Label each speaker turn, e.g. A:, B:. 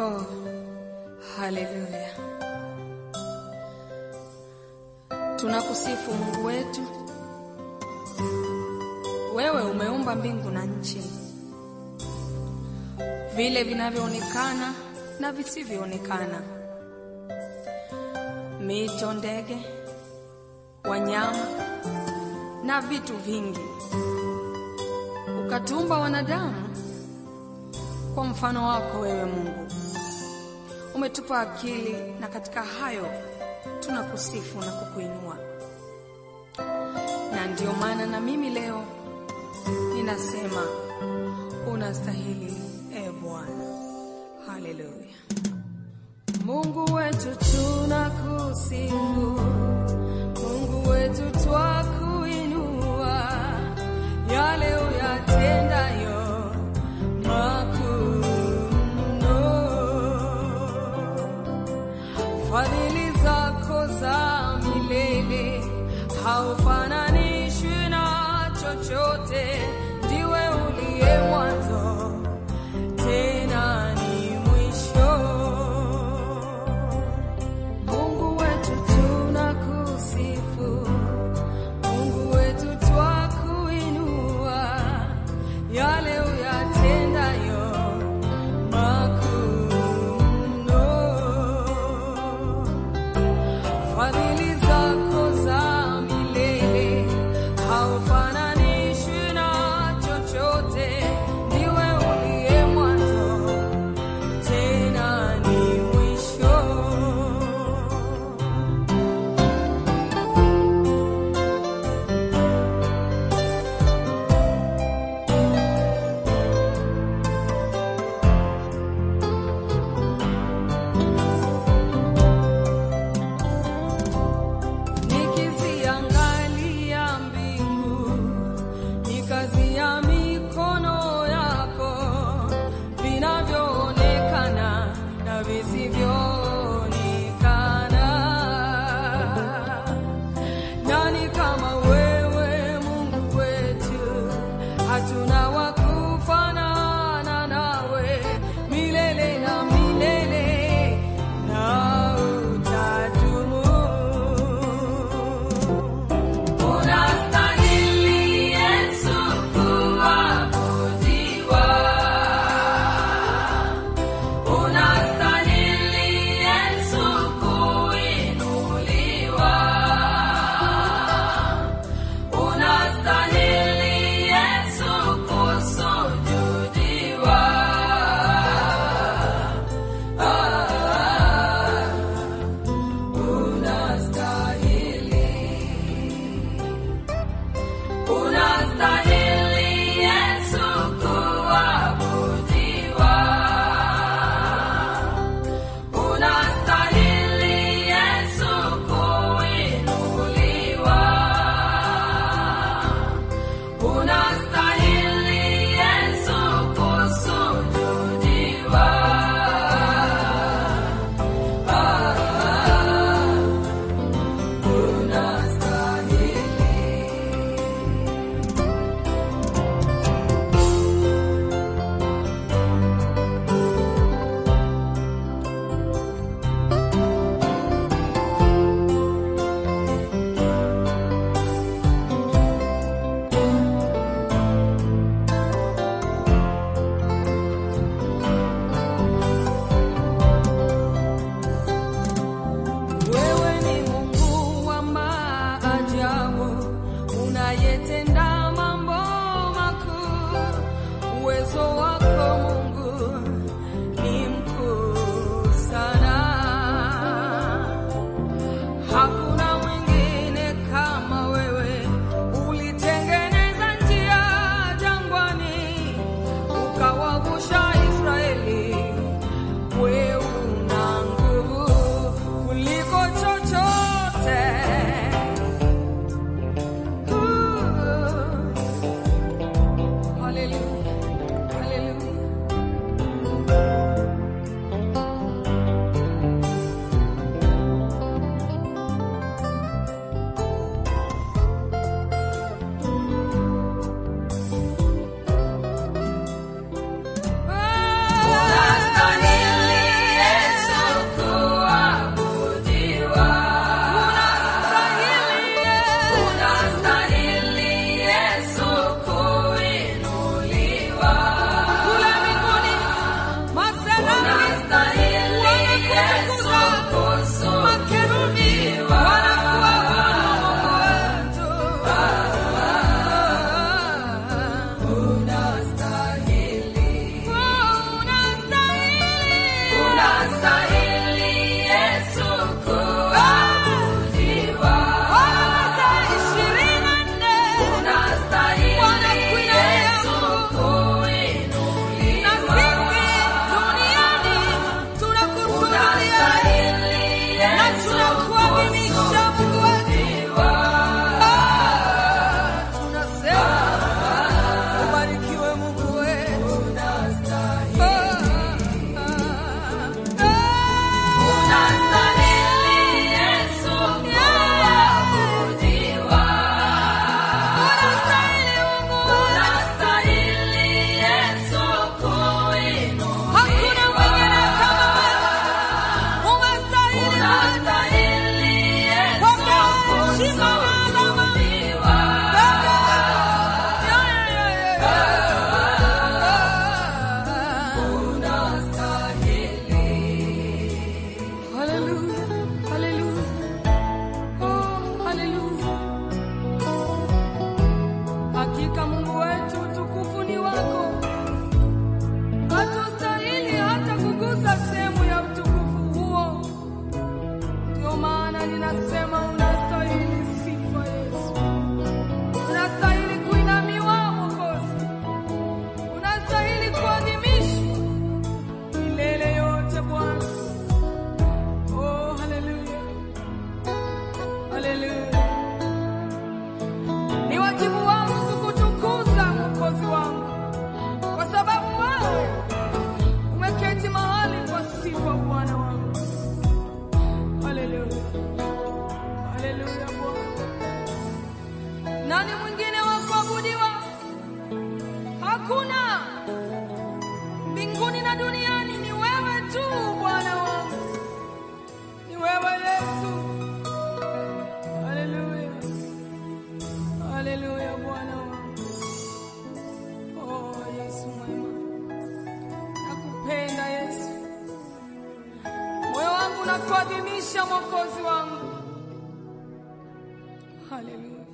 A: Oh, haleluya! Tunakusifu Mungu wetu. Wewe umeumba mbingu na nchi, vile vinavyoonekana na visivyoonekana, mito, ndege, wanyama na vitu vingi. Ukatumba wanadamu kwa mfano wako wewe Mungu. Umetupa akili na katika hayo tunakusifu na kukuinua, na ndiyo maana na mimi leo ninasema unastahili, e Bwana. Haleluya. Mungu wetu tunakusifu, Mungu wetu twakuinua, yale uyatendayo makuu mno. Fadhili zako za milele haufananishwi na chochote, ndiwe uliye mwanzo tena ni mwisho. Mungu wetu tunakusifu, Mungu wetu twakuinua, yale uyatendayo makuu mno. Fadhili zako za milele haufananishwi na kuadhimisha mwokozi wangu. Haleluya.